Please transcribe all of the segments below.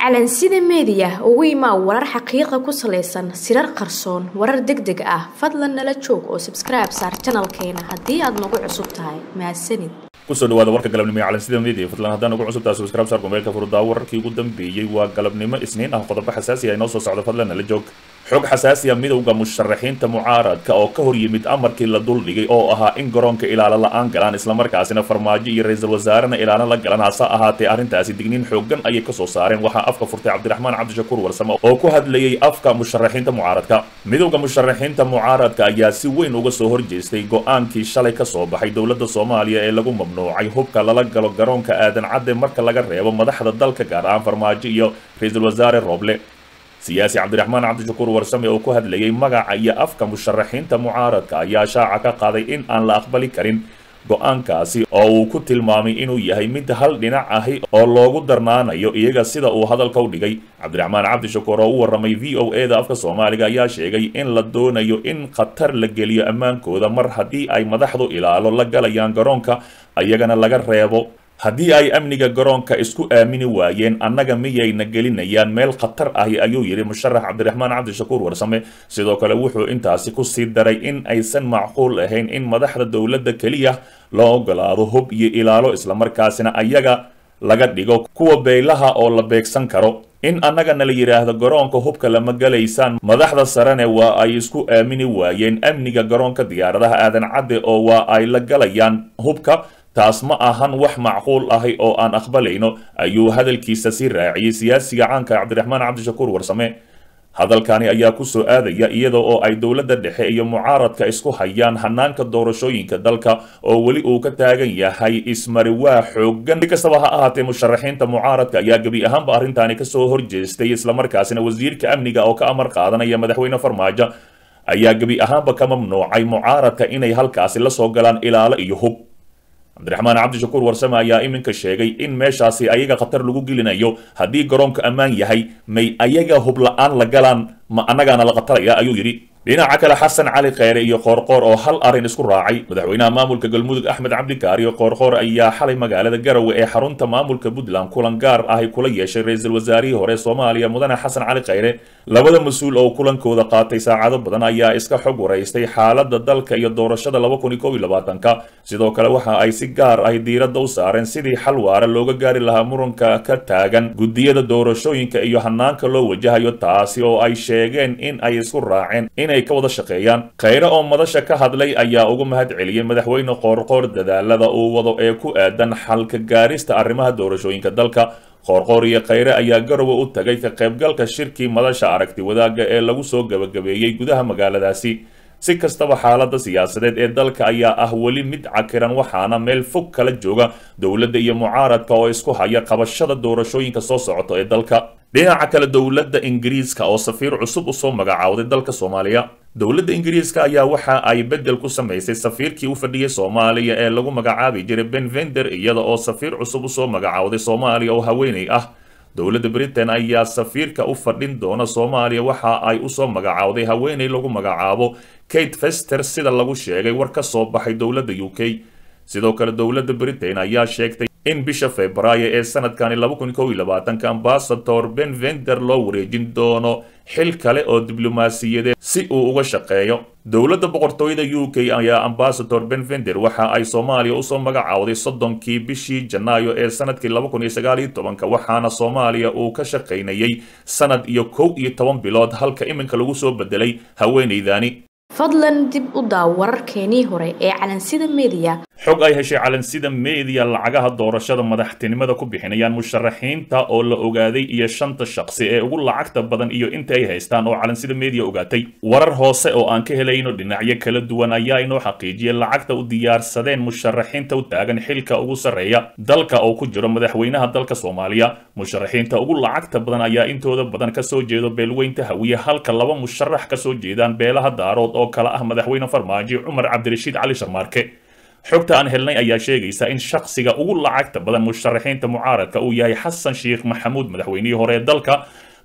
calansida meediya ugu imaa warar xaqiiqa ku salaysan sirar qarsoon warar deg deg ah fadlan nala joog oo sabskribe saar janalkeena haddii aad nagu cusub tahay mahadsanid kusoo dhawaada warka galabnimo ee calansida media fadlan haddaan ugu cusub tahay subscribe saar kumeelka furdaa wararkii ugu dambeeyey waa galabnimo isniin ah qodobo xasaasi ah inoo soo socda fadlan nala joog xog xasaasi ah midowda musharaxiinta mucaaradka oo ka hor yimid amarkii la duldhigay oo ahaa in garoonka ilaalo la-aan galaan islamarkaasina farmaajo iyo ra-iisul wasaarena ilaalo la galan hase ahaatee arrintaasi digniin xoogan ayay kasoo saareen waxaa afka furtay cabdiraxmaan cabdishakuur warsame oo ku hadlayay afka musharaxiinta mucaaradka midowda musharaxiinta mucaaradka ayaa si weyn uga soo horjeestay go-aankii shalay kasoo baxay dowladda soomaaliya ee lagu mamnuucay hubka lala galo garoonka aadan cadde marka laga reebo madaxda dalka gaar ahaan farmaajo iyo ra-iisul wasaare rooble siyaasi cabdiraxmaan cabdishakuur warsame oo ku hadlayay magaca iyo afka musharaxiinta mucaaradka ayaa shaaca ka qaaday in aan la aqbali karin go-aankaasi oo uu ku tilmaamay inuu yahay mid hal dhinac ahi oo loogu darnaanayo iyaga sida uu hadalka u dhigay cabdiraxmaan cabdishakuur oo u warramay v o e da afka soomaaliga ayaa sheegay in la doonayo in khatar la geliyo ammaankooda mar haddii ay madaxdu ilaalo la galayaan garoonka ayagana laga reebo haddii ay amniga garoonka isku aamini waayeen annaga miyayna gelinayaan meel khatar ahi ayuu yidhi musharax cabdiraxmaan cabdishakuur warsame sidoo kale wuxuu intaasi ku sii daray in aysan macquul ahayn in madaxda dowladda keliya loo ogolaado hub iyo ilaalo islamarkaasina ayaga laga dhigo kuwa beylaha oo la beegsan karo in annagana la yidhaahdo garoonka hubka lama galaysaan madaxda sarene waa ay isku aamini waayeen amniga garoonka diyaaradaha aadan cadde oo waa ay la galayaan hubka taas ma ahan wax macquul ahi oo aan aqbalayno ayuu hadalkiisa sii raaciyey siyaasiga caanka cabdiraxmaan cabdishakuur warsame hadalkani ayaa kusoo aadaya iyada oo ay dowladda dhexe iyo mucaaradka isku hayaan hanaanka doorashooyinka dalka oo weli uu ka taagan yahay ismariwaa xoogan si kastaba ha ahaatee musharaxiinta mucaaradka ayaa gebi ahaanba arrintaani kasoo horjeestay islamarkaasina wasiirka amniga oo ka amar qaadanaya madaxweyne farmaajo ayaa gebi ahaanba ka mamnuucay mucaaradka inay halkaasi la soo galaan ilaalo iyo hub cabdiraxmaan cabdishakuur warsame ayaa iminka sheegay in meeshaasi ayaga khatar lagu gelinayo haddii garoonka ammaan yahay may ayaga hub la-aan la galaan ma annagaana la khataraya ayuu yidhi dhinaca kale xasan cali kheyre iyo qoorqoor oo hal arrin isku raacay madaxweynaha maamulka galmudug axmed cabdikaariyo qoorqoor ayaa xalay magaalada garowe ee xarunta maamulka puntland kulan gaar ahi kula yeeshay ra-iisul wasaarihii hore soomaaliya mudane xasan cali kheyre labada mas-uul oo kulankooda qaatay saacado badan ayaa iska xog waraystay xaalada dalka iyo doorashada laba kun iyo kob iyo labaatanka sidoo kale waxa ay si gaar ahi diiradda u saareen sidii xal waara looga gaari lahaa muranka ka taagan guddiyada doorashooyinka iyo hanaanka loo wajahayo taasi oo ay sheegeen in ay isku raaceen inay ka wada shaqeeyaan kheyre oo madasha ka hadlay ayaa ugu mahad celiyey madaxweyne qoorqoor dadaalada uu wado ee ku aadan xalka gaarista arrimaha doorashooyinka dalka qoorqoor iyo kheyre ayaa garowe u tagay ka qaybgalka shirkii madasha aragti wadaagga ee lagu soo gabagabeeyey gudaha magaaladaasi si kastaba xaaladda siyaasadeed ee dalka ayaa ah weli mid cakiran waxaana meel fog kala jooga dowladda iyo mucaaradka oo isku haya qabashada doorashooyinka soo socota ee dalka dhinaca kale dowladda ingiriiska oo safiir cusub usoo magacaawday dalka soomaaliya dowladda ingiriiska ayaa waxa ay beddel ku samaysay safiirkii u fadhiyay soomaaliya ee lagu magacaabi jiray ben vender iyada oo safiir cusub usoo magacaawday soomaaliya oo haweeney ah dowladda britain ayaa safiirka u fadhin doona soomaaliya waxa ay usoo magacaawday haweeney lagu magacaabo kate fester sida lagu sheegay war ka soo baxay dowladda u k sidoo kale dowladda britain ayaa sheegtay in bisha februaayo ee sanadkani laba kun kob iyo labaatanka ambasador ben vender loo wareejin doono xil kale oo diblomaasiyadeed si uu uga shaqeeyo dowladda boqortooyada u k ayaa ambasador ben vender waxa ay soomaaliya usoo magacaawday soddonkii bishii janaayo ee sanadkii laba kun iyo sagaal iyo tobanka waxaana soomaaliya uu ka shaqaynayay sanad iyo kow iyo toban bilood halka iminka lagu soo bedelay haweeneydani fadlan dib u daaw wararkeenii hore ee calansida meediya xog ay heshay calansida meediya lacagaha doorashada madaxtinimada ku bixinayaan musharaxiinta oo la ogaaday iyo shanta shaqsi ee ugu lacagta badan iyo inta ay haystaan oo calansida meediya ogaatay warar hoose oo aan ka helayno dhinacyo kala duwan ayaa inoo xaqiijiyay lacagta u diyaarsadeen musharaxiinta u taagan xilka ugu sarreeya dalka oo ku jiro madaxweynaha dalka soomaaliya musharaxiinta ugu lacagta badan ayaa intooda badan kasoo jeedo beelweynta hawiye halka laba musharax kasoo jeedaan beelaha daarood oo kale ah madaxweyne farmaajo cumar cabdirashiid cali sharmaarke xogta aan helnay ayaa sheegaysa in shakhsiga ugu lacagta badan musharaxiinta mucaaradka uu yahay xasan sheekh maxamuud madaxweynihii hore ee dalka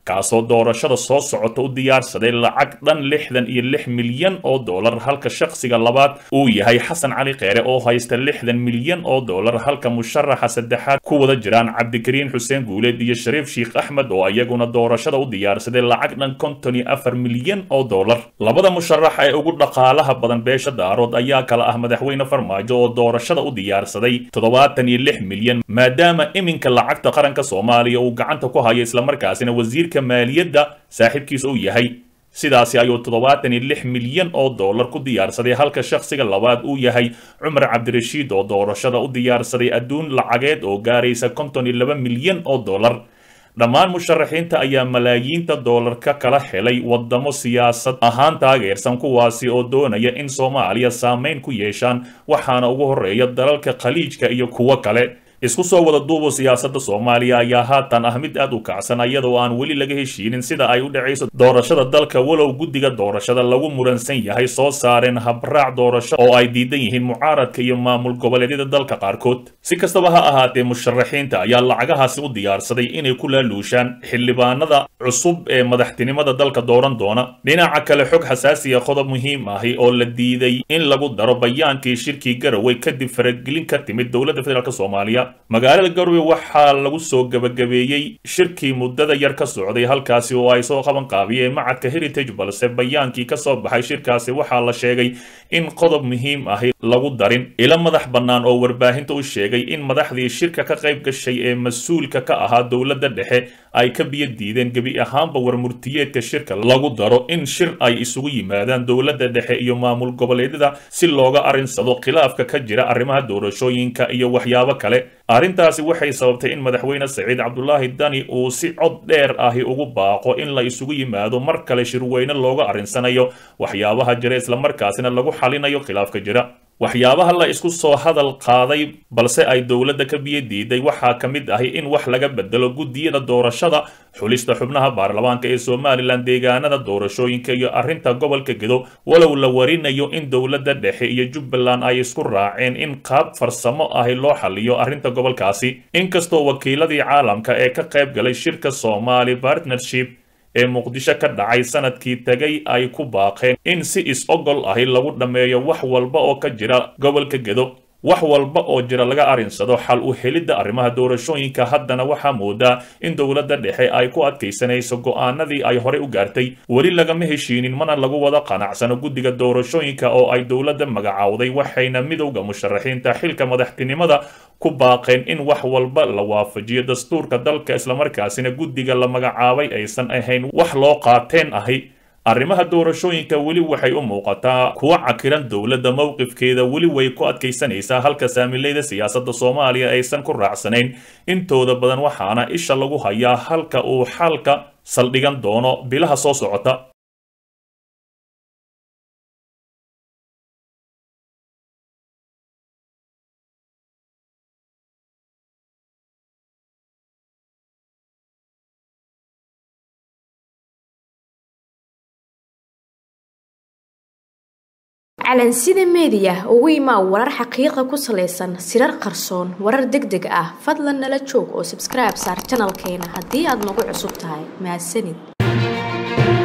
kaasoo doorashada soo socota u diyaarsaday lacag dhan lixdan iyo lix milyan oo dollar halka shakhsiga labaad uu yahay xasan cali kheyre oo haysta lixdan milyan oo dollar halka musharaxa saddexaad ku wada jiraan cabdikariin xuseen guuleed iyo shariif sheikh axmed oo iyaguna doorashada u diyaarsaday lacag dhan konton iyo afar milyan oo dollar labada musharax ee ugu dhaqaalaha badan beesha daarood ayaa kala ah madaxweyne farmaajo oo doorashada u diyaarsaday toddobaatan iyo lix milyan maadaama iminka lacagta qaranka soomaaliya uu gacanta ku hayo islamarkaasina wasiirka maaliyadda saaxiibkiisa uu yahay sidaasi ayuu toddobaatan iyo lix milyan oo dollar ku diyaarsaday halka shakhsiga labaad uu yahay cumar cabdirashiid oo doorashada u diyaarsaday adduun lacageed oo gaaraysa konton iyo laba milyan oo dollar dhammaan musharaxiinta ayaa malaayiinta dollar ka kala helay wadamo siyaasad ahaan taageersan kuwaasi oo doonaya in soomaaliya saameyn ku yeeshaan waxaana ugu horeeya dalalka khaliijka iyo kuwo kale isku soo wada duubo siyaasadda soomaaliya ayaa haatan ah mid aad u kacsan iyadoo aan weli laga heshiinin sida ay u dhacayso doorashada dalka walow guddiga doorashada lagu muransan yahay soo saareen habraac doorasho oo ay diidan yihiin mucaaradka iyo maamul goboleedyada dalka qaarkood si kastaba ha ahaatee musharaxiinta ayaa lacagahaasi u diyaarsaday inay ku laaluushaan xildhibaanada cusub ee madaxtinimada dalka dooran doona dhinaca kale xog xasaasiya qodob muhiim ahi oo la diiday in lagu daro bayaankii shirkii garowe kadib faragelin ka timid dowladda federaalk soomaaliya magaalada garowe waxaa lagu soo gebagabeeyey shirkii muddada yar ka socday halkaasi oo ay soo qaban qaabiyeen macadka heritage balse bayaankii ka soo baxay shirkaasi waxaa la sheegay in qodob muhiim ahi lagu darin ilo madax bannaan oo warbaahinta u sheegay in madaxdii shirka ka qayb gashay ee mas-uulka ka ahaa dowladda dhexe ay ka biyo diideen gebi ahaanba warmurtiyeedka shirka lagu daro in shir ay isugu yimaadaan dowladda dhexe iyo maamul goboleedyada si looga arinsado khilaafka ka jira arrimaha doorashooyinka iyo waxyaabo kale arrintaasi waxay sababtay in madaxweyne saciid cabdulaahi dani uu si cod dheer ahi ugu baaqo in la isugu yimaado mar kale shirweyne looga arrinsanayo waxyaabaha jira islamarkaasina lagu xalinayo khilaafka jira waxyaabaha la isku soo hadal qaaday balse ay dowladda ka biyo diiday waxaa ka mid ahi in wax laga bedelo guddiyada doorashada xulista xubnaha baarlamaanka ee somalilan deegaanada doorashooyinka iyo arrinta gobolka gedo walow la warinayo in dowladda dhexe iyo jubbaland ay isku raaceen in qaab farsamo ahi loo xaliyo arrinta gobolkaasi inkastoo wakiiladii caalamka ee ka qayb galay shirka somali partnership ee muqdisho ka dhacay sanadkii tegay ay ku baaqeen in si is-ogol ahi lagu dhammeeyo wax walba oo ka jira gobolka gedo wax walba oo jira laga arinsado xal u helidda arrimaha doorashooyinka haddana waxaa moodaa in dowladda dhexe ay ku adkaysanayso go'aanadii ay horey u gaartay weli lagama heshiinin mana lagu wada qanacsano guddiga doorashooyinka oo ay dowladda magacowday waxayna midowda musharaxiinta xilka madaxtinimada ku baaqeen in wax walba la waafajiyo dastuurka dalka islamarkaasina guddiga la magacaabay aysan ahayn wax loo qaateen ahi arrimaha doorashooyinka weli waxay u muuqataa kuwa cakiran dowladda mowqifkeeda weli way ku adkaysanaysaa halka saamileyda siyaasadda soomaaliya aysan ku raacsanayn intooda badan waxaana isha lagu hayaa halka uu xalka saldhigan doono bilaha soo socota calansida meediya ugu imaa warar xaqiiqa ku salaysan sirar qarsoon warar deg deg ah fadlan nala joog oo sabskribe saar janalkeena haddii aad nagu cusub tahay mahadsanid